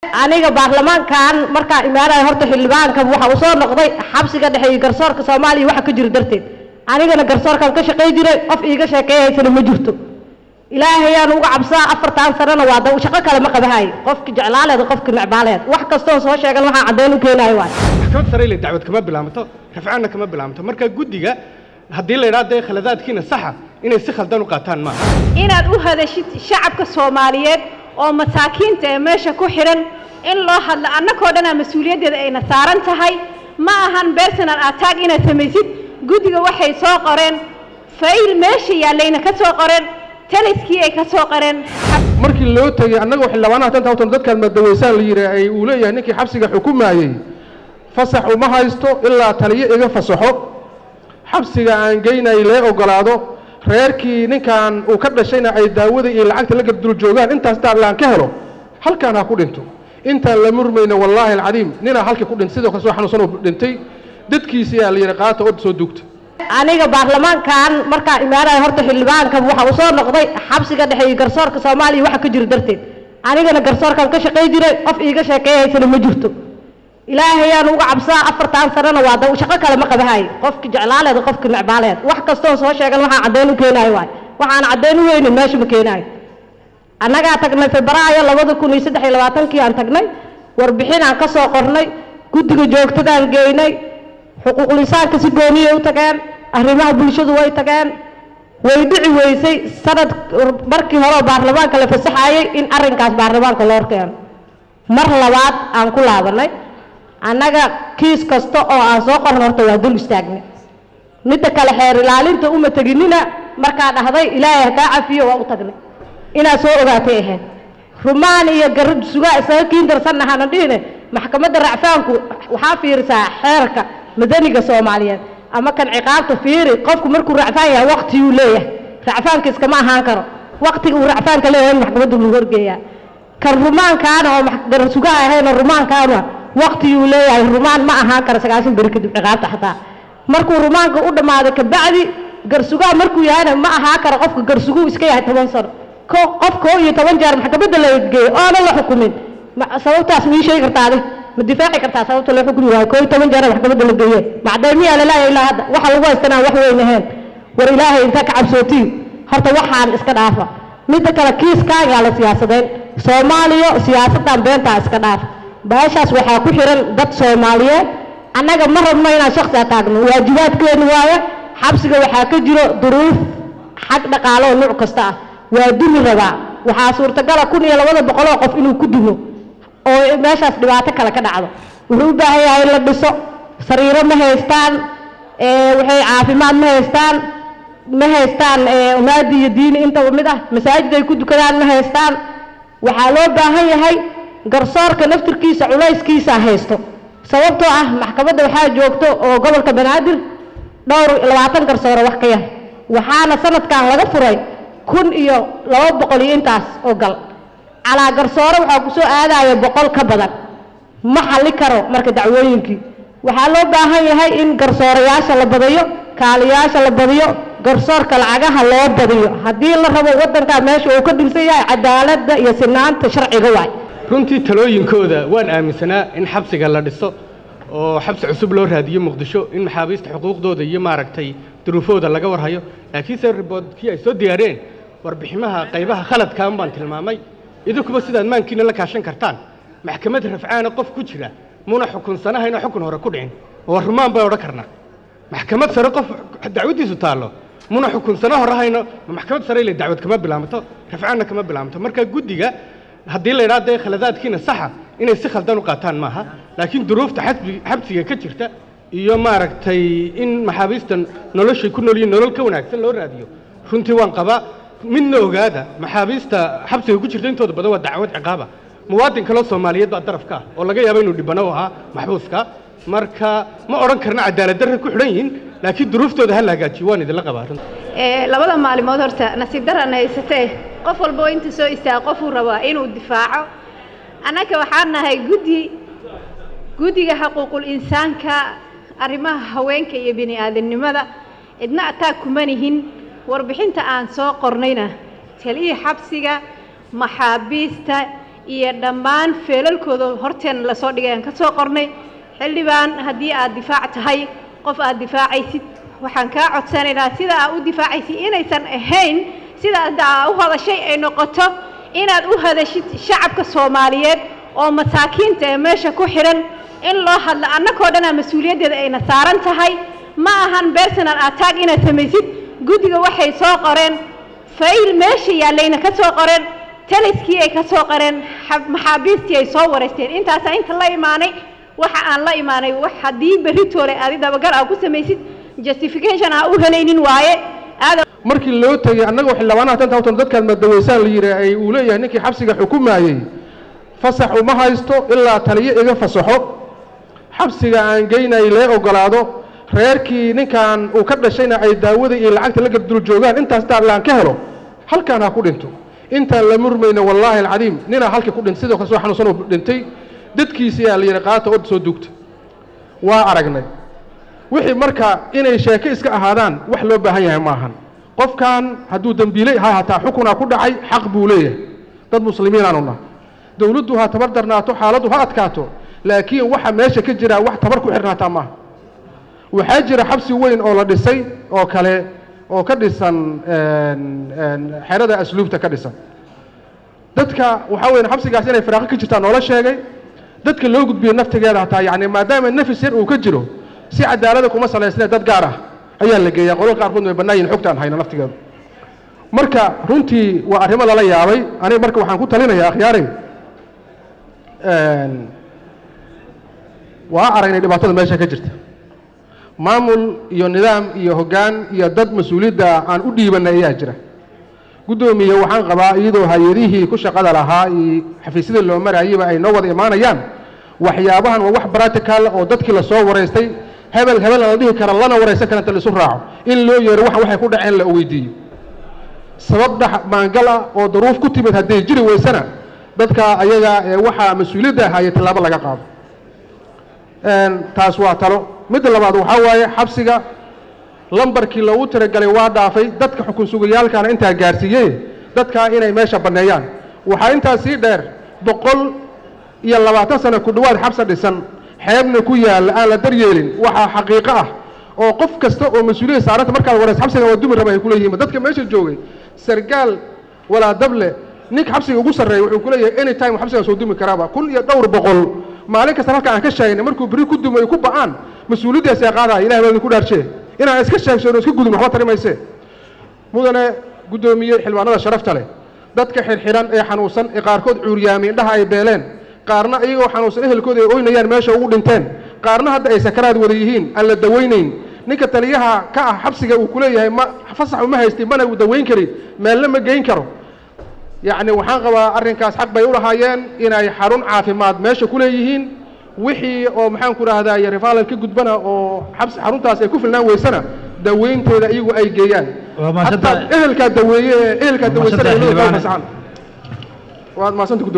aniga baarlamaankan markaa imaanaya horta xildhibaanka waxa uu soo noqday xabsiga dhexe iyo garsoorka soomaaliya waxa ka jiro darteed anigana garsoorkan ka shaqay jiray qof iiga sheekeeyaysana ma jirto ilaahayaan uga cabsaa afartan sanana waa da shaqo kale ma qabahay qofki jeclaaleed qofki necbaaleed wax kastoo soo sheegan waxaa caddeyn u keenayo waay maxkamad sare ile dacwad kama bilaabato rafcaanna kama bilaabato marka guddiga haddii la yidhaha dee khaladaadkiina saxa inay si khaldan u qaataan maaha inaad u hadashid shacabka soomaaliyeed oo masaakiinta ee meesha ku xidhan in loo hadlo annakoo dhanaa mas-uuliyaddeeda ayna saaran tahay ma ahan personal attack inaad samaysid guddiga waxay soo qoreen fayl meesha yaallayna ka soo qoreen taliskii ay ka soo qoreen markii loo tegey annagoo xildhibaanaha tanta hawtan dadkaan madaweysaan la yidhi ay uu leeyahay ninkii xabsiga xukumayey fasax uma haysto ilaa taliyo iga fasaxo xabsiga aan geynay lee ogolaado reerkii ninkan uu ka dhashayna ay daawada iyo lacagta la gardul joogaan intaas daadlaan ka helo halkaan ha ku dhinto intaan la murmayno wallaahi alcadiim ninaa halkii ku dhintay sidoo kale soo xanuunsan oo dhintay dadkiisii aa la yidhi qaata od soo dugta aniga baarlamaankan markaa imaanaya horta xildhibaanka waxa uu soo noqday xabsiga dhexe iyo garsoorka soomaaliya waxa ka jiro darteed anigana garsoorkan ka shaqay jiray qof iiga sheekeeyaysana ma jirto ilaahayaan uga cabsaa afartan sanana waa da shaqo kale ma qabahay qofki jeclaaleed qofki necbaaleed wax kastoo soo sheegan waxaa caddeyn u keenayo waay waxaan caddeyn u weynin meesha ma keenayo annagaa tagnay febraayo labada kun iyo saddex iyo labaatankii aan tagnay warbixin aan ka soo qornay guddiga joogtadaan geynay xuquuqlisaanka si gooniyay u tageen arrimaha bulshadu way tageen way dhici weysay sanad markii hore oo baarlamaanka la fasaxayey in arrinkaas baarlamaanka loo keeno mar labaad aan ku laabanay annaga kiis kasta oo aan soo qorno horta waa dul istaagnay midda kale xeer ilaalinta uma teginina markaa dhahday ilaahay ha kaa cafiyo waa u tagnay inaad soo ogaatay ahayd rumaan iyo garad sugaa isaga kiin darsanna hana dhihine maxkamadda racfaanku waxaa fiirisaa xeerka madaniga soomaaliyeed ama kan ciqaabta fiiri qofku markuu racfaan yahay waqtiyuu leeyahay racfaanka iskama ahaan karo waqtiga uu racfaanka leeyahay in maxkamadda lagu horgeeyaa kan rumaankaana oo garad sugaa ahayna rumaankaana waqtiyuu leeyahay rumaan ma ahaan karo sagaashan beri kadib ciqaabta xataa markuu rumaanka u dhammaaday kabacdi garsugaa markuu yahayna ma ahaa karo qofka garsuguu iska yahay toban sano ko qof koo iyo toban jeer maxkamadda la geeyo oonan la xukumin sababtaas ma ii sheegi kartaa adi ma difaaci kartaa sababta loo xukumi waayo koo iyo toban jeer maxkamadda la geeye macdaymiyaa lalaaya ilaa hadda waxa lagu haystanaa wax weyn ahayn war ilaahay intaa ka cabsootiin horta waxaan iska dhaafa midda kale kiiskaagaa la siyaasadeyn soomaaliya siyaasaddan beentaa iska dhaafa baashaas waxaa ku xiran dad soomaaliyeed annaga ma rabno inaan shaksi ataagno waajibaadkeenu waaye xabsiga waxaa ka jiro duruuf xag dhaqaalo oo nuuc kasta ah waa dumi rabaa waxaa suurtagala kun iyo labada boqoloo qof inuu ku dumo oo meeshaas dhibaato kale ka dhacdo wuxuu u baahan yahay in la dhiso sariiro ma haystaan waxay caafimaad ma haystaan ma haystaan umaadi iyo diini intaba mid ah masaajid ay ku dukadaan ma haystaan waxaa loo baahan yahay garsoorka naftirkiisa culayskiisa haysto sababtoo ah maxkamadda waxaa joogto oo gobolka banaadir dhowr labaatan garsooro wax ka yar waxaana sanadkan laga furay kun iyo laba boqol iyo intaas oo gal calaa garsoore waxaa ku soo aadaya boqol ka badan ma xalli karo marka dacwooyinkii waxaa loo baahan yahay in garsoorayaasha la badiyo kaaliyaasha la badiyo garsoorka lacagaha loo badiyo haddii la rabo waddankaa meesha uu ka dhilsan yahay cadaaladda iyo sinaanta sharciga waay runtii talooyinkooda waan aaminsanaa in xabsiga la dhiso oo xabsi cusub loo raadiyo muqdisho in maxaabiista xuquuqdooda iyo maaragtay duruufooda laga warhayo laakiinse riboodkii ay soo diyaareen warbiximaha qaybaha khaladkaan baan tilmaamay idinkuba sidaad maankiina la kaashan kartaan maxkamad rafcaana qof ku jira muna xukunsanahaynoo xukun hore ku dhicin oo rumaan bay odhan karnaa maxkamad sare qof dacwaddiisu taallo muna xukunsano horahayno maxkamad sare ile dacwad kama bilaabato rafcaanna kama bilaabato marka guddiga haddii la yidhaha dee khaladaadkiina saxa inay si khaldan u qaataan maaha laakiin duruufta xabsiga ka jirta iyo maaragtay in maxaabiista noloshay ku nool yihin nolol ka wanaagsan loo raadiyo runtii waan qabaa midna ogaada maxaabiista xabsiga ku jirta intooda badan waa dacwad ciqaaba muwaadin kaloo soomaaliyeed baa daraf ka ah oo laga yaabo inuu dhibano u ahaa maxbuuska marka ma odhan karna cadaalad darra ku xidhan yihiin laakiin duruuftooda ha la hagaajiyo waan idinla qabaa labada maalimood horta nasiib darana haysatee qof walba oo inta soo istaaga qofuu rabaa inuu difaaco annaga waxaan nahay guddi guddiga xuquuqul insaanka arrimaha haweenka iyo bini aadamnimada cidna ataa kuma nihin warbixinta aan soo qornayna taliyii xabsiga maxaabiista iyo dhammaan feelalkooda horteen lasoo dhigay aan ka soo qornay xildhibaan haddii aad difaac tahay qof aad difaacaysid waxaan kaa codsanaynaa sida aad u difaacaysid inaysan ahayn sida hadda aa u hadashay ay noqoto inaad u hadashid shacabka soomaaliyeed oo masaakiinta ee meesha ku xidhan in loo hadlo annakoo dhanaa mas-uuliyaddeeda ayna saaran tahay ma ahan personal attack inaad samaysid guddiga waxay soo qoreen fayl meesha yaallayna ka soo qoreen taliskii ay ka soo qoreen maxaabiistii ay soo wareysteen intaasaa inta la imaanay waxa aan la imaanay wax haddii berritoole aadi dabagal aa ku samaysid justification aa u helaynin waaye aada markii loo tegey annagoo xildhibaanaha tanta hawtan dadkaan madaweysaan la yidhi ay uu leeyahay ninkii xabsiga xukumayey fasax uma haysto ilaa taliyo iga fasaxo xabsiga aan geynay lee ogolaado reerkii ninkan uu ka dhashayna ay daawada iyo lacagta la gardul joogaan intaas daarlaan ka helo halkaan ha ku dhinto intaan la murmayna wallaahi alcadiim ninaa halkii ku dhintay sidoo kale soo xanuunsan uu dhintay dadkiisii aa la yidhi qaata od soo dugta waa aragnay wixii marka inay sheeke iska ahaadaan wax loo baahan yahay maahan qofkan hadduu dembiiley ha hataa xukunaa ku dhacay xaq buu leeyahay dad muslimiinaanu nahay dowladdu ha tabar darnaato xaaladdu ha adkaato laakiin waxa meesha ka jira wax tabar ku xirnaataa maaha waxaa jira xabsi weyn oo la dhisay oo kale oo ka dhisan xerada asluubta ka dhisan dadka waxaa weya xabsigaas inay firaaqo ka jirtaa noola sheegay dadka loo gudbiyey naftigeeda hataa yacni maadaama nafis yar uu ka jiro si cadaalada kuma salaysnee dad gaar ah ayaa la geeyaa qolal qaarkoodna way bannaan yihin xogta aan hayno naftigeedu marka runtii waa arrimo lala yaabay aniga marka waxaan ku talinayaa akhyaaray waa aragnay dhibaatada meesha ka jirta maamul iyo nidaam iyo hoggaan iyo dad mas-uuliyadda aan u dhiibanay ayaa jira guddoomiye waxaan qabaa iyadoo hay-adihii ku shaqada lahaa iyo xafiisyadii loo marayayba ay noo wada imaanayaan waxyaabahan waa wax bratical oo dadkii lasoo waraystay hebel hebel la dhihi kara lana waraysan kara inta laisu raaco in loo yeero wax waxay ku dhaceen la weydiiyo sabab dhex maangal ah oo daruuf ku timid hadday jiri weysana dadka ayaga ee waxaa mas-uuliyadda ahaaye tallaabo laga qaado taas waa talo midda labaad waxaa waaye xabsiga lambarkii loogu tiragalay waa dhaafay dadka xukun sugayaalkaana intaa gaarsiiyey dadkaa inay meesha banneeyaan waxaa intaa sii dheer boqol iyo labaatan sano ku dhowaad xabsa dhisan xeebna ku yaalla aan la daryeelin waxaa xaqiiqo ah oo qof kasta oo mas-uuliyad saaranta markaad waraysa xabsiga waa dumi raba ay ku leeyihiin dadka meesha joogay sargaal walaa dable ninka xabsiga ugu sarreeya wuxuu ku leeyahay any time xabsigan soo dumi karaaba kun iyo dhowr boqol maalin kasta halka aan ka sheegnay markuu beri ku dumo ay ku ba'aan mas-uuliyaddaas ee qaadaya ilahay baa idinku dhaarshee inaan iska sheegsono iska gudubno waxba tari mayse mudane guddoomiye xildhibaanada sharafta leh dadka xirxiran ee xanuunsan ee qaarkood cuuryaami indhaha ay beeleen qaarna iyagoo xanuunsan ehelkooda ay oynayaan meesha ugu dhinteen qaarna hadda ay sakaraad wada yihiin aan la dawaynayn ninka taliyaha ka ah xabsiga uu ku leeyahay ma fasax uma haystin mana uu dawayn karin meelna ma geyn karo yacni waxaan qabaa arrinkaas xaq bay u lahaayeen inay xarun caafimaad meesha ku leeyihiin wixii oo maxaan ku rahdaa rifaalal ka gudbana oo xabsi xaruntaas ay ku filnaan weysana dawaynteeda iyagu ay geeyaan Waa mahadsantahay. hataa ehelkaa daweeye ee ehelkaa Waa mahadsantahay daweysanaya xildhibaane. fasaxan waad mahadsanta